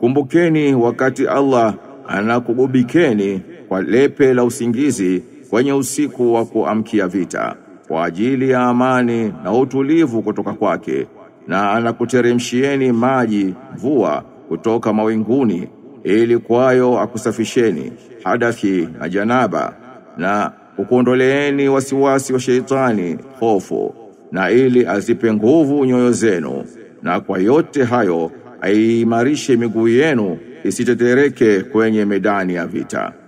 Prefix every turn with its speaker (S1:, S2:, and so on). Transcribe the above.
S1: Kumbukeni wakati Allah anakugubikeni kwa lepe la usingizi kwenye usiku wa kuamkia vita kwa ajili ya amani na utulivu kutoka kwake na anakuteremshieni maji mvua kutoka mawinguni ili kwayo akusafisheni hadathi na janaba na kukuondoleeni wasiwasi wa sheitani hofu na ili azipe nguvu nyoyo zenu na kwa yote hayo aimarishe miguu yenu isitetereke kwenye medani ya vita